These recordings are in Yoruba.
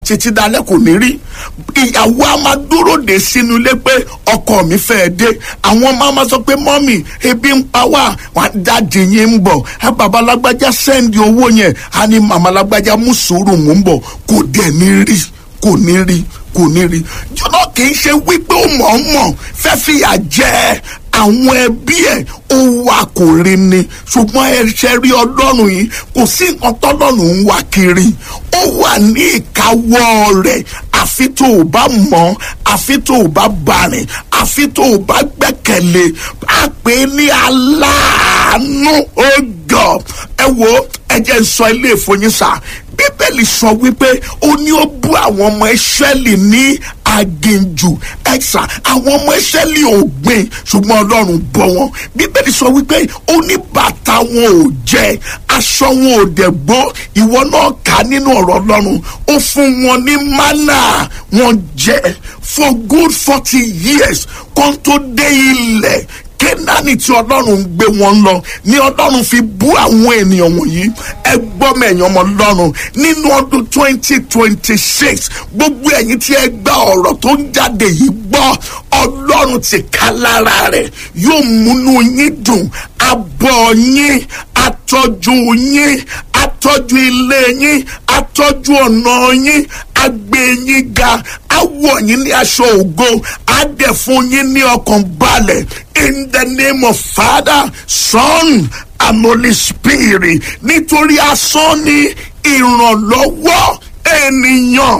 títí dalẹ́ kò ní rí ìyàwó a máa dúró de sínú ilé pé ọkọ mi fẹ́ dé àwọn ọmọ a máa sọ pé mọ́mì ebi ń pa wá wà dáàdì yín ń bọ̀ ẹ bàbá lágbájá sẹ́ndì owó yẹn a ní màmá lágbájá mú sùúrù mú ń bọ̀ kò dẹ̀ ní rí kò ní rí kò ní rí jọlọ kì í ṣe wípé ó mọ̀ọ́mọ̀ fẹ́ fìyà jẹ àwọn ẹbí ẹ̀ ó wà kò rí ni ṣùgbọ́n ẹ ṣe rí ọlọ́run yìí kò sí nǹkan tọ́lọ́run ń wá kiri ó wà ní ìkáwọ́ rẹ̀ àfi tó o bá mọ̀ àfi tó o bá bàrìn àfi tó o bá gbẹ́kẹ̀lé a pè é ní aláàánú ó gọ̀ ẹ wo ẹ jẹ́ n sọ ilé ìfọyínsà bíbélì sọ wípé ó ní ó bú àwọn ọmọ ìṣẹ́lì ní aginjù ẹ̀sà àwọn ọmọ ìṣẹ́lì ò gbìn ṣùgbọ́n ọlọ́run bọ́ wọn bíbélì sọ wípé ó ní bàtà wọn ò jẹ aṣọ wọn ò dẹ̀ gbó ìwọ náà kà nínú ọ̀rọ̀ ọlọ́run ó fún wọn ní mánà wọn jẹ for good forty years kó tó dé ilẹ̀ kénáánì tí ọlọ́run ń gbé wọn lọ ní ọlọ́run fi bú àwọn ènìyàn wọ̀nyí ẹ gbọ́ mẹ́yìn ọmọ ọlọ́run nínú ọdún twenty twenty six gbogbo ẹ̀yin tí ẹ gba ọ̀rọ̀ tó ń jáde yìí gbọ́ ọlọ́run ti ká lára rẹ̀ yóò múnú yín dùn abọ́ yín atọ́jú yín atọ́jú ilé yín atọ́jú ọ̀nà yín agbé yín ga awọ yín ní aṣọ ògo adẹ fún yín ní ọkàn balẹ̀ in the name of father son and holy spirit nítorí asán ní ìrànlọ́wọ́ ènìyàn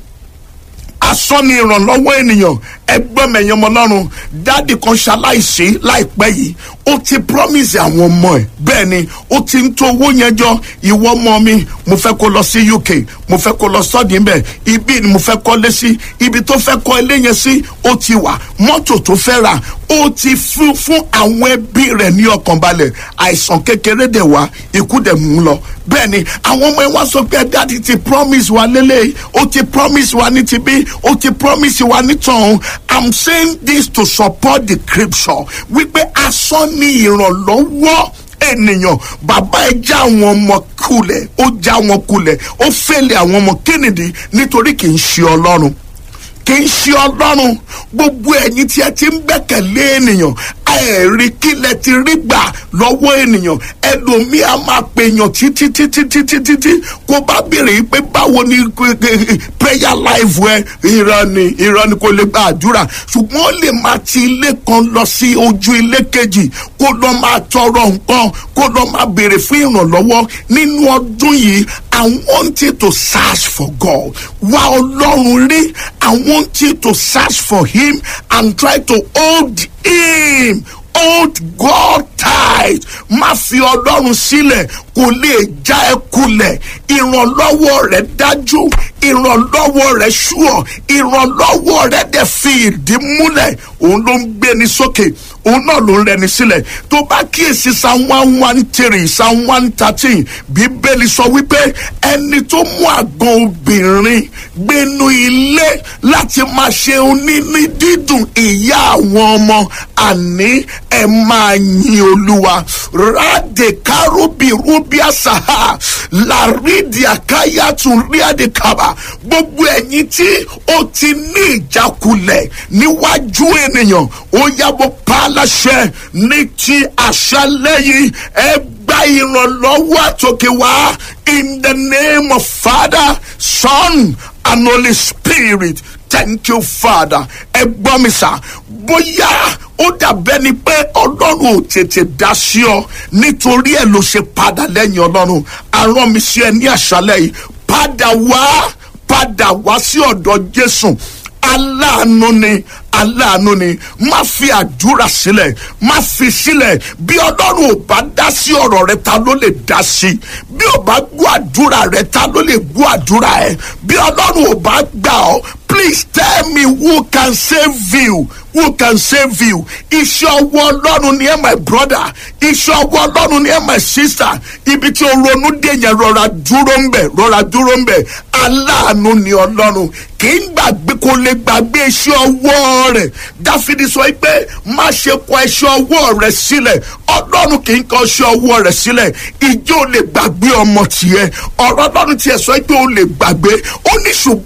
asán ní ìrànlọ́wọ́ ènìyàn ẹgbọ́n mẹ̀yìn ọmọ ọlọ́run dáàdì kan ṣaláìsí láìpẹ́ yìí ó ti promise àwọn ọmọ ẹ̀ bẹ́ẹ̀ ni ó ti ń tó owó yẹn jọ ìwọ ọmọ mi mo fẹ́ kó lọ sí uk mo fẹ́ kó lọ sọ́ọ̀dì ńbẹ̀ ibi ni mo fẹ́ kọ́lé sí ibi tó fẹ́ kọ́ ilé yẹn sí ó ti wà mọ́tò tó fẹ́ rà ó ti fún fún àwọn ẹbí rẹ̀ ní ọkàn balẹ̀ àìsàn kékeré dẹ̀ wá ikú dẹ̀ mú lọ bẹ́ẹ̀ ni àwọn ọmọ ẹ wá sọ pé dáàdì ti promise wa lélẹ̀ ó ti promise wa ní tibí ó ti promise wa ní tọ̀hún i'm saying this to support the scripture wípé asán ní ìrànlọ́wọ́ ènìyàn bàbá ẹ já àwọn ọmọ kulẹ̀ ó já wọn kulẹ̀ ó fẹ́lẹ̀ àwọn ọmọ kennedy nítorí kì í ṣe ọlọ́run kì í ṣe ọlọ́run gbogbo ẹ̀yin tí ẹ ti ń gbẹ́kẹ̀lé ènìyàn ẹ̀rí kílẹ̀ ti rí gbà lọ́wọ́ ènìyàn ẹlòmíì á máa pèèyàn títí títí títí títí kó bá béèrè pé báwo ni prayer life ẹ irọ́ ni irọ́ ni kò lè gba àdúrà ṣùgbọ́n ó lè máa ti ilé kan lọ sí ojú ilé kejì kó lọ máa tọrọ nǹkan kó lọ máa béèrè fún ìrànlọ́wọ́ nínú ọdún yìí I want you to search for God wá ọlọ́run rí I want you to search for him and try to hold him hold God tight má fi ọlọ́run sílẹ̀ kò lè já ẹ kulẹ̀ ìrànlọ́wọ́ rẹ̀ dájú ìrànlọ́wọ́ rẹ̀ ṣúọ̀ ìrànlọ́wọ́ rẹ̀ dẹ̀ fi ìdí múlẹ̀ òun ló ń gbé ní sókè òun náà ló ń rẹni sílẹ̀ tó bá kíyèsí psalm one one three psalm one thirteen bíbélì sọ wípé ẹni tó mú àgàn obìnrin gbénu ilé láti máa ṣe oníní dídùn ìyá àwọn ọmọ àní ẹ máa yin olúwa ráde kárúbì rúbíà sàhà làrídìí àkáyàtún ríàdì kàbà gbogbo ẹ̀yin tí ó ti ní ìjákulẹ̀ níwájú ènìyàn ó yàgò pa aláṣẹ ní ti àṣálẹ́ yìí ẹ gba ìrànlọ́wọ́ àtòkè wá in the name of father son and holy spirit thank you father ẹ gbọ́ mi sà bóyá ó dàbẹ́ ni pé ọlọ́run ò tètè dá sí ọ nítorí ẹ̀ ló ṣe padà lẹ́yìn ọlọ́run arán mi sí ẹ ní àṣálẹ́ yìí padà wá padà wá sí ọ̀dọ̀ jésù aláàánú ni aláàánú ni má fi àdúrà sílẹ̀ má fi sílẹ̀ bí ọlọ́run ò bá dá sí ọ̀rọ̀ rẹ ta ló lè dá sí bí ò bá gbọ́ àdúrà rẹ ta ló lè gbọ́ àdúrà ẹ bí ọlọ́run ò bá gbà ọ́ please tell me who can save you who can save you iṣẹ́ ọwọ́ ọlọ́run ni ẹ my brother iṣẹ́ ọwọ́ ọlọ́run ni ẹ my sister ibi tí o ronú dé yẹn rọra dúró ń bẹ̀ rọra dúró ń bẹ̀ aláàánú ni ọlọ́run kì í gbàgbé kò lè gbàgbé iṣẹ́ ọwọ́ rẹ̀ dáfídì sọ pé má ṣe kọ iṣẹ́ ọwọ́ rẹ̀ sílẹ̀ ọlọ́run kì í kọ iṣẹ́ ọwọ́ rẹ̀ sílẹ̀ ìjọ lè gbàgbé ọmọ tiẹ̀ ọ̀rọ̀ ọlọ́run tiẹ̀ sọ pé o lè gbàgbé ó ní ṣùgbọ́n.